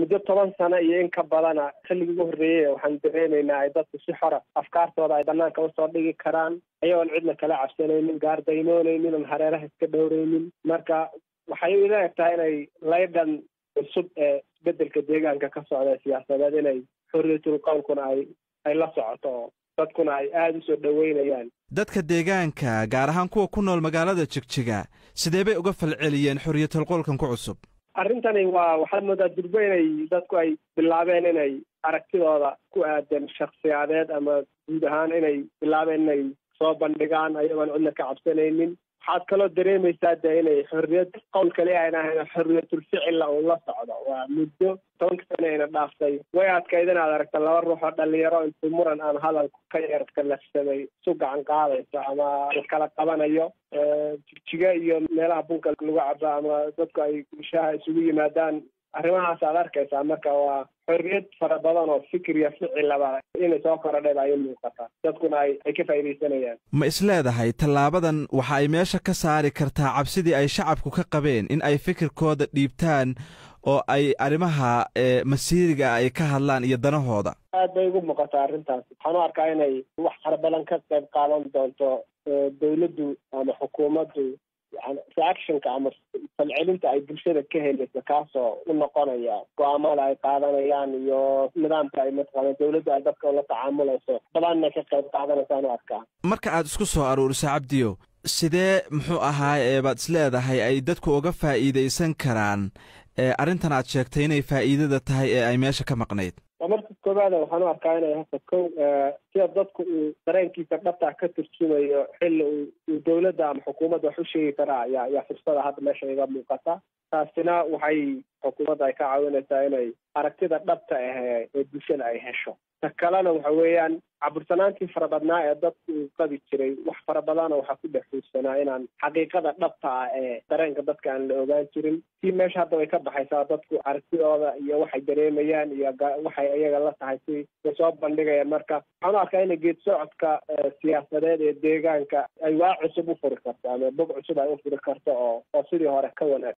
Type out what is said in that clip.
muddo toban sano iyo in ka badana xilligii ugu horreeyey waxaan dareemaynaa ay dadku si xora afkaartooda ay banaanka usoo dhigi karaan ayagoon cidna kala cabsanaynin gaardaynoonaynin oon hareeraha iska dhowraynin marka waxay ila eg tahay inay laydhan cusub ee isbedelka deegaanka ka socda siyaasadeed inay xorriyatul qowlkuna ay ay la socoto oo dadkuna ay aada usoo dhoweynayaan dadka deegaanka gaar ahaan kuwa ku nool magaalada jigjiga sidee bay uga falceliyeen xorriyatul qowlkan ku cusub arrintani waa waxaad moodaa durbo inay dadku ay bilaabeen inay aragtidooda ku aadan shaksiyaadeed ama guud ahaan inay bilaabeen inay soo bandhigaan ayagoon cidna ka cabsanaynin waxaad kaloo dareemaysaa de inay xorriyad qowl kali ayna ahayn xorriyatul ficilla uu la socdo waa muddo tobanka sano ayna dhaaftay way adkayd inaad aragta laba ruux oo dhalinyaro intuu muran aan hadalku ka yarka lafsamay isu gacan qaadayso ama la kala qabanayo jigjiga iyo meelaha bunka lagu cabo ama dadku ay gushaha isugu yimaadaan arrimahaas aad arkaysaa marka waa xorriyad fara badan oo fikir iyo ficilaba inay soo korodhayba ay u muuqataa dadkuna ay ay ka faa'iidaysanayaan ma isleedahay tallaabadan waxa ay meesha ka saari kartaa cabsidii ay shacabku ka qabeen in ay fikirkooda dhiibtaan oo ay arrimaha masiiriga ay ka hadlaan iyo danahooda aad bay ugu muuqataa arrintaas waxaan u arkaa inay wax fara badan ka qayb qaadan doonto dawladdu ama xukuumaddu yani reactionka ama falcelinta ay bulshada ka helayso kaasoo u noqonaya go-aamada ay qaadanayaan iyo nidaamka ay mataqaana dawladdu ay dadka ula tacaamulayso badanna ka qayb qaadanaysaan u arkaa marka aad isku soo aruuriso cabdiyo sidee muxuu ahaa ee baad isleedahay ay dadku uga faa'iidaysan karaan arrintan aad sheegtay inay faa'iidada tahay ee ay meesha ka maqnayd waa marka koowaada waxaan u arkaa inay hasa kow sida dadku uu dareenkiisa dhabta ka turjumayo xilli uu dawladda ama xukuumadda wax u sheegi karaa ayaa ayaa fursada hadda meesha iga muuqata taasina waxay xukuumadda ay ka caawinaysaa inay aragtida dhabta ah ee bulshada ay hesho ta kalena waxa weeyaan cabursanaantii fara badnaa ee dadku uu qabi jiray wax fara badana waxaa ku dhex xuursanaa inaan xaqiiqada dhabta ah ee dareenka dadka aan la ogaan jirin si meesha hadda way ka baxaysaa dadku aragtidooda iyo waxay dareemayaan iyo waxay iyaga la tahay si way soo bandhigayaan marka waxaan u arkaa ina geed socodka siyaasadeed ee deegaanka ay waa cusub u furi karto ama bog cusub ay u furi karto oo oo sidii hore ka wanaag